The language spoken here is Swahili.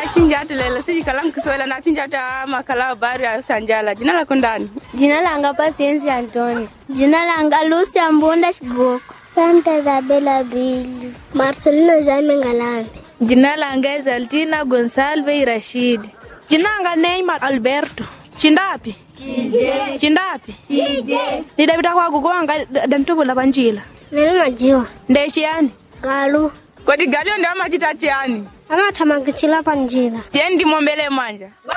chinja atelele siji kala mkiswela na chinja ata makala habari ya sanjala jina lako ndani Jina langa Pasiensi Antoni. Jina langa Lucia Mbunda Shiboko. Santa Isabela Bili. Marcelina Jaime Ngalambe. Jina langa Exaltina Gonsalve Rashid. Jina langa Neymar Alberto. Chindapi? Chije. Chindapi? Chije. Nidabita kwa kugonga dantubula panjila. Nene majiwa. Ndeshiani. Galu. koti galio ndio amachitatiani Ama tamagichila panjila. tiendi mombele manja